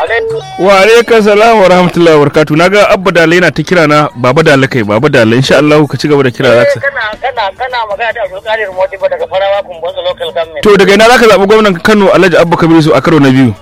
alaikum. wa alaikum salam wa rahmatullahi wa barakatuh naga abba dale yana ta kira na baba dale kai baba dale insha Allah ka ci gaba da kira Eh, zaka kana kana kana magana da Abdulkadir Modibo daga Farawa Kumbotso local government. to daga ina zaka zabi gwamnan Kano Alhaji Abba Kabiru su a karo na biyu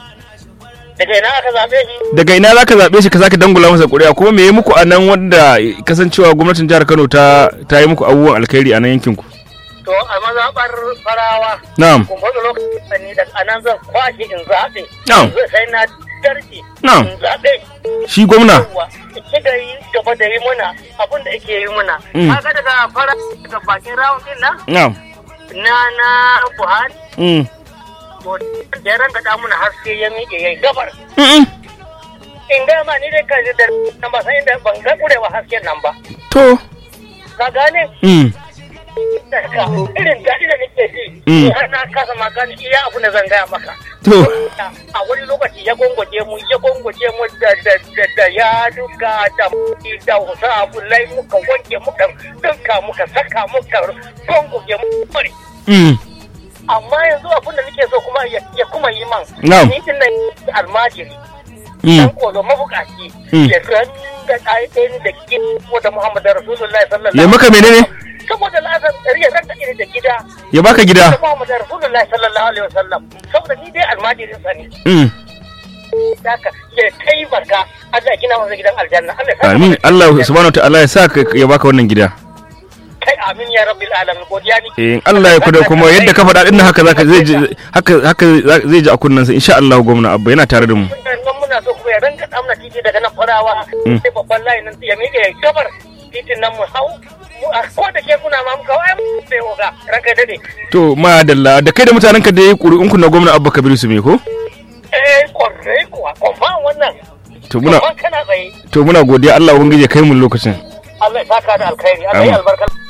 Daga ina aka zabe shi? daga ina zaka zabe shi ka sake dangula masa ƙuri'a kuma me yi muku a nan wanda kasancewa gwamnatin jihar Kano ta ta yi muku abubuwan alkhairi a nan yankin ku To a mazaɓar Farawa. na'am Kumbotso local government da anan zan kwashe in zaɓe. Na'am. Zai sai na darki. Na'am. In zaɓe. shi gwamna Yawwa. Ci da yi gaba da yi muna abin da ake yi muna. Mm. Kaga daga fara daga bakin rawun din nan na'am na na Buhari. mm To da ya ranga muna haske ya miƙe ya yi gabar. Mm-mm. In ga ma ni dai kan da nan ba san inda ban ga kurewa hasken nan ba. to Ka gane? mm Daga irin daɗi da nake ji. Mm. Har na kasa ma gane iya abu da zan gaya maka. to A wani lokaci ya gongoje mu ya gongoje mu da da da da ya duka da mu da wasu abulai muka wanke muka dinka muka saka muka gongoje mu bari. mm Amma yanzu abin da nake so kuma ya ya kuma yi man. Na'am. Ni din nan almajiri. mm dan kodo mabukaci Mm. ya san da ƙa'idin da ke da Muhammadu Rasulullahi sallallahu ya maka menene saboda la'azar ya san da da gida ya baka da gida Muhammadu Rasulullahi sallallahu alaihi wasallam saboda ni dai almajirin sa ne mm haka ya taimaka Allah ya gina masa gidan aljanna Allah ya sa amin masa Allah gidan subhanahu wa ta'ala ya sa ka- ya baka wannan gida kai amin ya rabbil alamin godiya ni eh Allah ya kuda kuma yadda ka faɗa din haka zaka zai ji haka haka zai ji a kunnansa insha Allah gwamna abba yana tare da mu nan muna so kuma ya ranka damna titi daga nan farawa Mm. sai babban layin nan ya miƙe ya gabar titin nan mu hau mu a ko da ke kuna ma muka wai sai oga ranka dade to madalla da kai da mutanen ka da yayi ƙuri'un ku na gwamna abba kabiru su me ko eh kwarai kuwa kwamfan wannan to muna kwamfan kana tsaye to muna godiya Allah ubangiji ya kai mu lokacin Allah ya saka da alkhairi Allah ya Amin. albarka